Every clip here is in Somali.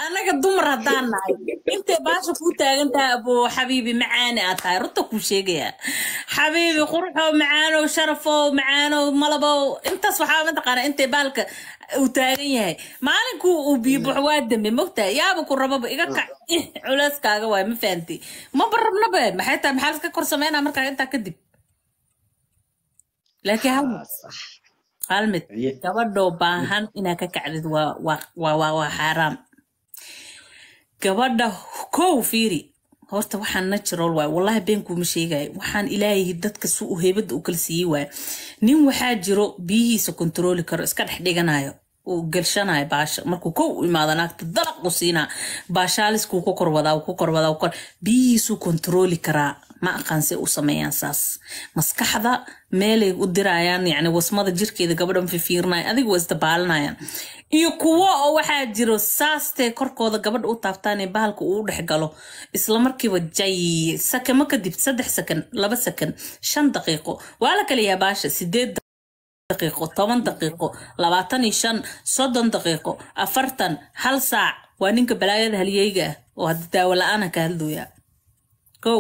anaga dumar haddaan nahay intay baasha kuu taagan tahay abo xabiibi macaani aad tahay runta kuu sheegaya xabiibi quruxow macaanow sharafow macaanow malabow intaas waxaa mataqaana intay baalka uu taagan yahay maalinkuu uu biibuxo waa dambe mogtahay yaaba ku rababa iga kac ih culeyskaaga waay ma fahanti maba rabnaba maxay tahay maxaa laska kor sameynaa markaa intaa kadib laakiin hal mid hal mid Aye. gabadhoo baahan inaad ka kacdid waa waa waa waa waa xaaraam gabadha kow fiiri horta waxaan natural waay wallahi been kuuma sheegayo waxaan ilaahay dadka si uu heybada u kala siiyey waay nin waxaa jiro biyihiisa kontrooli karo iska dhex dhiganayo uu gelshanayo baasha markuu kow u imaado naagta dalaq u siinaa baashaaliskuu ku korwadaa uu ku korwadaa uu kor biyihiisuu kontrooli karaa ma aqaan se u sameeyaan saas maskaxda meelay u dirayaan yani wasmada jirkeeda gabadha ma fifiirinaya adiga waa isdabaalinayaan iyo kuwo oo waxaa jiro saastee korkooda gabadha u taabtaan ee bahalka uu dhex galo isla markiiba jay sakamo kadib saddex sakan laba sakan shan daqiiqo waa la kala yahaa baasha sideed daqiiqo toban daqiiqo labaatan iyo shan soddon daqiiqo afartan hal saac waa ninka balaayada halyeyga ah oo hadda daawo la-aana ka hadlooya kow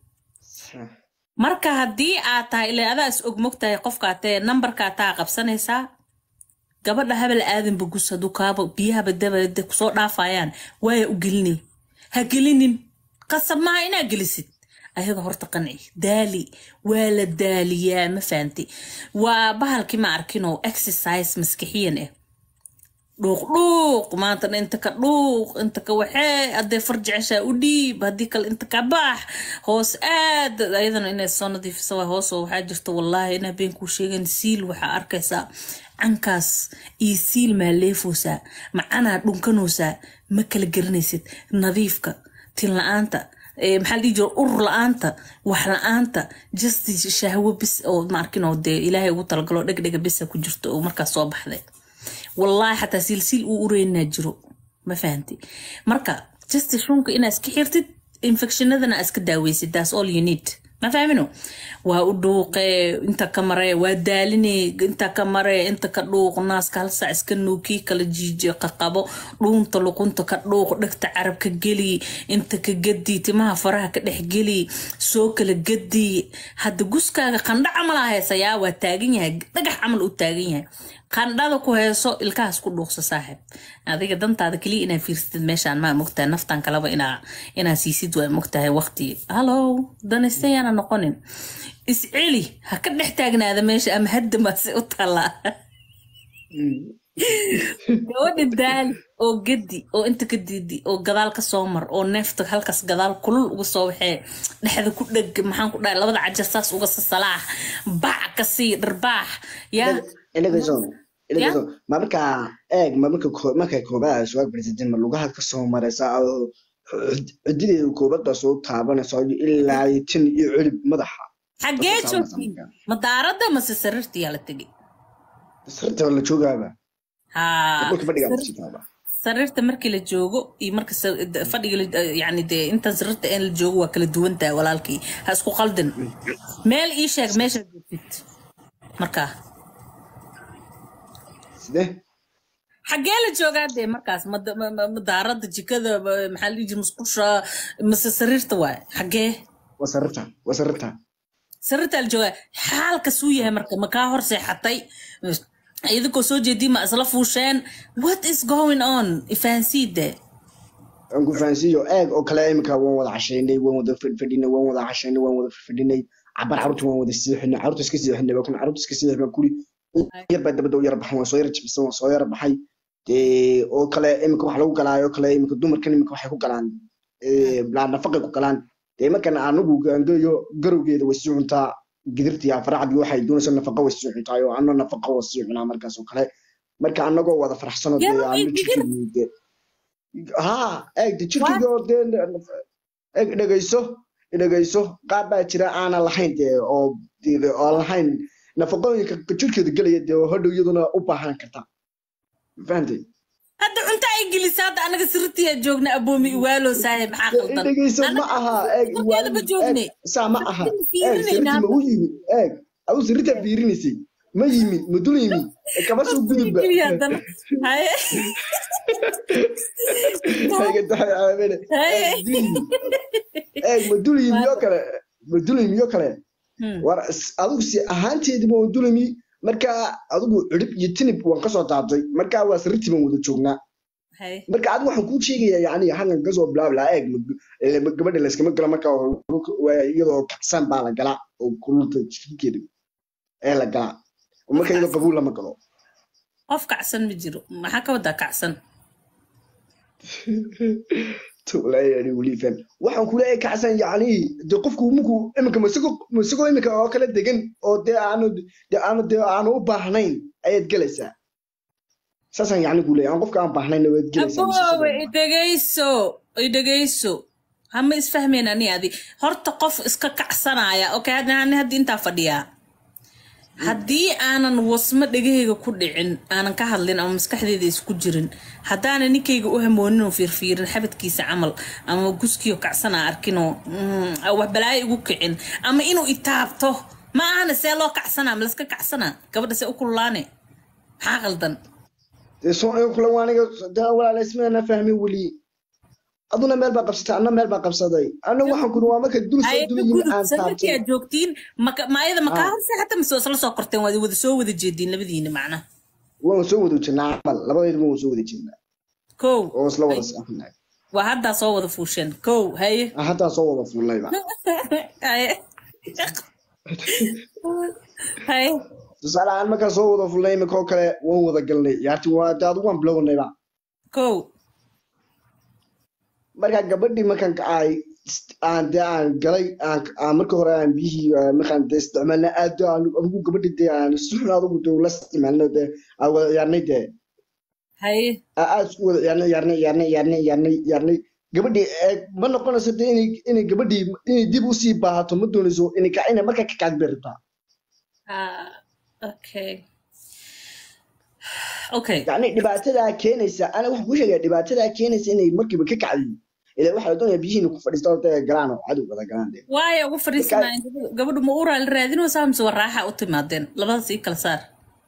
marka haddii aad tahay ilaa adaa is og mogtahay qofkaa tee nambarkaa taa qabsanaysaa gabadha habal aadanba gus hadduu kaaba biyahaba dabada kusoo dhaafayaan waaya u gelinay ha gelinin qasab maaha inaa gelisid ayada horta qanci daali waa la daaliyaa ma fahanti waa bahalkii ma arkinoo exercise maskixiyan ah dhuuq dhuuq maantana inta ka dhuuq inta ka waxee haddee farjeceshaa u dhiib haddii kale inta ka baax hoos aad ayadana inay soo nadiifisa waa hoos oo waxaa jirta wallaahi inaa been kuu sheegan siil waxaa arkaysaa cankaas iyo siil maa leefoosaa macanaa dhunkanoosaa ma kala garanaysid nadiifka tin la-aanta ee maxaa la dhihi jira ur la-aanta wax la-aanta just shahwo bis oo ma arkinoo dee ilaahay ugu talagalo dhegdhega bisa ku jirto oo markaas soo baxday wallaahi xataa silsiil uu ureynaa jiro ma fahanti marka just shunka inaa iska xirtid infectionadana aa iska daaweysid that's all you need ma fahmino waa u dhuuqe inta ka mare waa daaline inta ka mare inta ka dhuuq naaska hal saac iska nuukii kala jiiji qaqabo dhuunta luqunta ka dhuuq dhegta carab ka geli inta ka gedi timaha faraha ka dhex geli soo kala gedi hadda guskaaga qandha camalaa heesayaa waa taagan yahay dhagax camal uu taagan yahay qandhada ku heeso ilkahaas ku dhuuqsa saaxib adiga dantaada keliya inaa fiirsatid meeshaan maa mogtahay naftan kaleba inaa inaa siisid waa mogtahay waqti hallow danastayaana noqonin isceli ha ka dhex taagnaada meesha ama hadda maase u tallaa gabadha daali oo gedi oo inta ka diidi oo gadaal ka soo mar oo neefta halkaas gadaal kulul uga soo waxee dhexda ku dheg maxaan ku dhahay labada cajar saas uga sasalaax bac ka sii dharbaax yaa ilagayso ilagayso ma markaa eeg ma marka ko- marka koobaad suwaag president ma lugahaad ka soo maraysa oo cidideeda koobada soo taabanaysa ilaa iyo tin iyo cirib madaxa xaggee joogtiin madaaradda mase sariirtiyaa la tegay sirta la joogaaba haa dhulka fadhigaa sariir- kusitaaba sariirta markii la joogo iyo marka sa- d- fadhiga la- yani dee intaan sariirta in la joogo waa kala duwan tahay walaalkii ha isku qaldin meel ii sheeg meeshaad joogtid markaa sidee xaggee la joogaa dee markaas mad- ma- ma- madaaradda jikada ma- maxaa la dhihi jira musqusha mase sariirta waay xaggee waa sarirta waa sarirta sariirtaa la joogaa xaalka suu yahay marka ma kaa hor seexatay idinkoo soo jeedii ma isla fuusheen what is going on ifahansiide aan ku fahansiiyo eeg oo kale imika waan wada cashaynay waan wada fadhinay waan wada cashaynay waan wada fadhinay cabar carruurta waan wada siixinay carruurta iska siixinay baa kun carruurta iska siixinay baan kuri yar baa dabada u yar baxan waan soo yar jibsan waan soo yar baxay dee oo kale imika wax lagu galaayo oo kale imika dumarkan imika waxay ku galaan bilaa nafaqay ku galaan dee markan anagu gaangeeyo garowgeeda way sii cuntaa gidirtii afaracdii waxay doonaysa nafaqa way sii cuntaay oo ano nafaqa waa sii cunaa markaas oo kale marka anagoo wada faraxsanoo dee Garowgii ano digir? jirkeedii dee haa eeg de jirkeyga oo dee eeg dhegayso dhegayso qaar baa jira aanan lahayn dee oo dee oo lahayn nafaqooyinka jirkeeda gelaya dee oo hadhow iyaduna u baahan karta fahantay hadda cunto ay gelisa hadda anaga sirtiya joogna aboomi iwaalo saaxiib maxaa qaldan dhegayso ma Anaga aha eeg sirteeda ma joogne saa ma aha Sirteeda eeg fiirinayna sirti ma u yimi eeg adu sirita fiirinaysay ma yimi ma dul yimi kama soo gudubba Geliya haddana. Haye. iga tahay aamine eeg dulmi eeg ma dulmi miyo kale ma dulmi miyo kale Hmm. war is- adigu si ahaanteediba waa dulmi marka adigu cirib iyo tinib waan kasoo taabtay marka waa sirritii baan wada joognaa Hay. marka adigu waxaan kuu sheegayaa yani halkan kasoo bilaabla eeg ma- eh, ma- gabadha layskama gala marka waa iyadoo kacsan baa la galaa oo kululta jirkeeda ee la galaa oo marka iyadoo qabuul lama galo qof kacsan ma jiro maxaa ka wadaa kacsan tolaayaani weliifan waxaan kula ee kacsan yani de qofku muku iminka masigo masigo iminka oo kala degan oo dee aanu de aanu de aanu u baahnayn ayaad gelaysaa saasaan yani kule aan qofka aan baahnayn waad gelaysaa aboowe idhegayso idhegayso hama isfahmeen ani adi horta qof iska kacsanaya okay hadda ani hadda intaa fadhiyaa haddii aanan wasmo dhegahayga ku dhicin aanan ka hadlin ama maskaxdeeda isku jirin haddaanan ninkayga u hamoonin oo fiirfiirin xabadkiisa camal ama guskiyo kacsan aan arkinoo mm, wax balaayo igu kicin ama inuu itaabto ma ahana see loo kacsanaa ma laska kacsanaa gabadha see u kululaane maxaa qaldan dee soo in kule waaniga dee walaala ismaana fahmin weli aduna meel baa qabsatay anna meel baa qabsaday anna waxaan kuri waa marka dul soo ayada dulayin gudub aan sanadkii taabtay aad joogtiin maka- ma ayada makaa Ah. horse xataa mise isla soo korteen waad wada soo wada jeediin labadiina macna waan soo wada jirnaa camal labadeedba waan soo wada jirnaa kow oo isla wada saxnaa waa haddaa soo wada fuusheen kow haye haddaa soo wada fuulnayba haye haye tusaale aan markaa soo wada fulnay imika oo kale waan wada galnay yaarti waa de adigu waan bilownayba kow markaa gabadhii markaan kacay aan dee aan galay aan aan marka hore aan biyihii ah, markaan dee isticmaalna aad dee aan adigu gabadhi dee aan suxun adigu dee la isticmaalna dee aan wada ciyaarnay dee haye aa aad isku wada ciyaarnay ciyaarnay ciyaarnay ciyaarnay ciyaarnay ciyaarnay gabadhii ee ma noqonayso dee inay inay gabadhii inay dib usii baahato ma doonayso inay ka inay markaa ka kacad bay rabtaa Ah, okay okay yacni dhibaatadaa keenaysa ana waxaan kuu sheegaya dhibaatadaa keenaysa inay markiiba ka kacdiyo ilaa waxaa la doonayaa biyihiina ku fadhiista oo dee galaan oo cadow wada galaan dee waayo ugu fadhiisanaa gabadhu ma uraa la raadinaysaa mise waa raaxa u timaadeen labadaas ii kala saar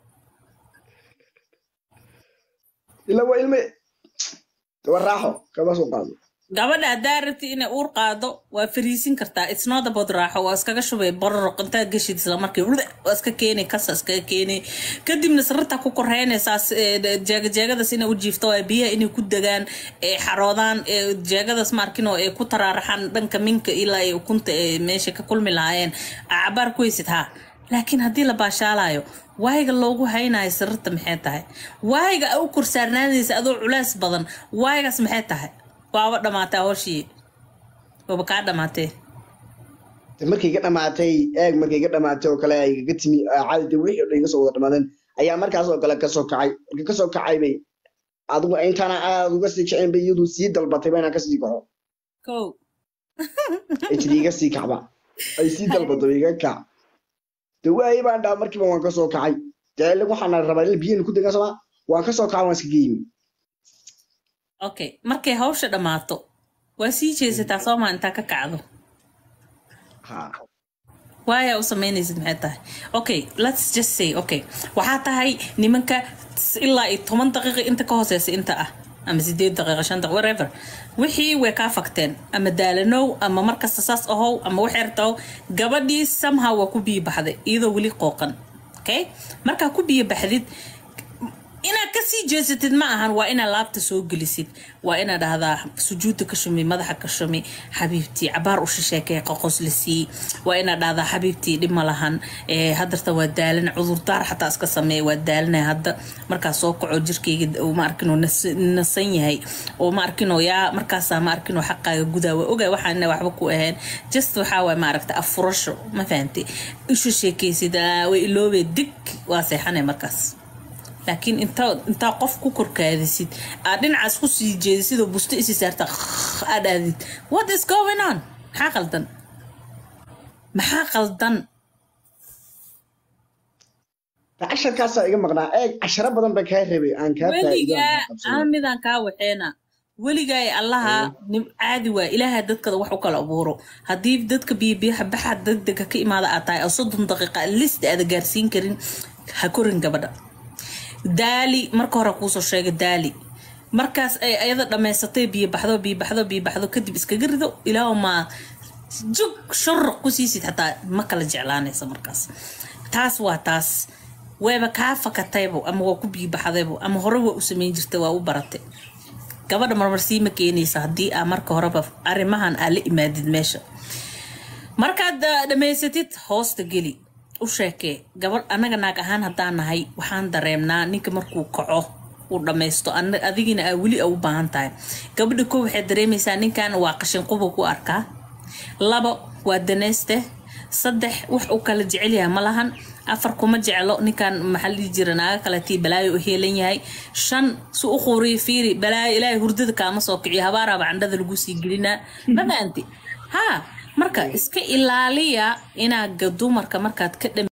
ilaa waa ilme waa raaxo kaba soo qaado gabadha haddaa rabti inay uur qaado waa fariisin kartaa it's not about raaxo waa iskaga shubay bororoq intaa geshid isla markii wda waa iska keenay kasa iskaga keenay kadibna sarirta ku koreynaysaa jeegajeegadaas inay u jiifto waa biyaha inay ku degaan ee xaroodaan ee jeegadaas maarkinoo ay ku taraaraxaan dhanka minka ilaa ay ukunta ee meesha ka kulmi lahaayeen cabaar ku haysid haa laakiin haddii la baashaalayo waayiga loogu haynayo sarirta maxay tahay waayiga a u korsaarnaanaysa adoo culays badan waayigaas maxay tahay waaba dhamaatay hooshii waaba kaa dhamaatee de markay iga dhamaatay eeg markay iga dhamaatay oo kale ay igaga timi ah, caadi de wixii oo dhan iga soo wada dhamaadeen ayaa markaas oo kale kasoo kacay markii kasoo kacay bay adigu intaana aad uga sii kicin bay iyadu sii dalbatay ba inaan kasii kaco kow ay tiri iga sii kacba ay sii dalbato iga kac de waayey baan dhaha markiiba waan kasoo kacay dee ilaa waxaan rabaa in biyihii ku degan sama waan kasoo kacay waan iskaga yimi okay markay hawsha dhammaato waa sii jeesataa soomaa intaa ka kacdo ha waaya u samaynaysid maxay tahay okay let's just say okay waxaa tahay nimanka s- ilaa iyo toban daqiiqa inta ka hooseysa inta ah ama sideed daqiiqa shan daqiiqa whatever wixii way kaa fakteen ama daalanow ama markasta saas ahow ama waxeertahow gabadhii somehow waa ku biyo baxday iyadoo weli qooqan okay markaa ku biyo baxdid inaad kasii jeesatid ma ahan waa inaad laabta soo gelisid waa inaad dhahdaa sujuudda ka shumi madaxa ka shumi xabiibtii cabaar u shisheekee qoqos la sii waa inaad dhahdaa xabiibtii dhib ma lahan ee hadarta waa daalan cudurdaar xataa iska sameeya waa daalanay hadda markaa soo kaco jirkayga uu ma arkinoo nas- nasan yahay oo ma arkinoo yaa markaasaa ma arkinoo xaqaaga gudaa waa ogaa waxaan inay waxba ku ahayn just waxaa waay maaragta afurasho ma fahanti ishu sheekaysid "Ah, way iloobee dig waa seexanay markaas laakiin intaa intaa qof ku korkaadisid aad dhinacaas ku sii jeedisid oo busto isi saarta aad aadid what is going on maxaa qaldan maxaa qaldan casharkaasaa iga maqnaa eeg casharo badan baa kaa rabay aan kaa weligaa faa'iido aan midaan kaa waxeena weligaa ee allaha nim- caadi waa ilaaha dadkada wax u kala abuuro haddii dadka biyobiyaha baxa degdega ka imaada aad tahay oo soddon daqiiqa list aada gaarsiin karin ha korin gabadha daali marka hore kuusoo sheega daali markaas ay ayada dhammaysatay biyo baxdo biyo baxdo biyo baxdo kadib iskaga rido ilaa maa jug shuruq ku siisid xataa ma kala jeclaanaysa markaas taas waa taas wayba kaa fakataybo ama waa ku biyo baxdaybo ama hore waa u samayn jirtay waa u baratay gabadha marmarsii ma keenaysa haddii aa marka horeba arrimahan aa la imaadid meesha markaad ah, dhammaysatid hoosta geli u sheekee gabadh annaga naag ahaan haddaan nahay waxaan dareemnaa ninka markuu kaco uu dhammaysto ana- adigina aa weli a u baahan tahay gabadha ko waxay dareemaysaa ninkan waa qashin quba ku arkaa labo waa danayste saddex wax uu kala jecel yahay ma lahan afar kuma jeclo ninkan maxaa la dhihi jira naaga kaletii balaayo u heelan yahay shan si u quuriyo fiiri balaayo ilaahay hurdada kaama soo kiciyo habaaraaba candhada lagu sii gelinaa ma fahanti ha marka iska ilaaliya inaad dumarka markaad ka dham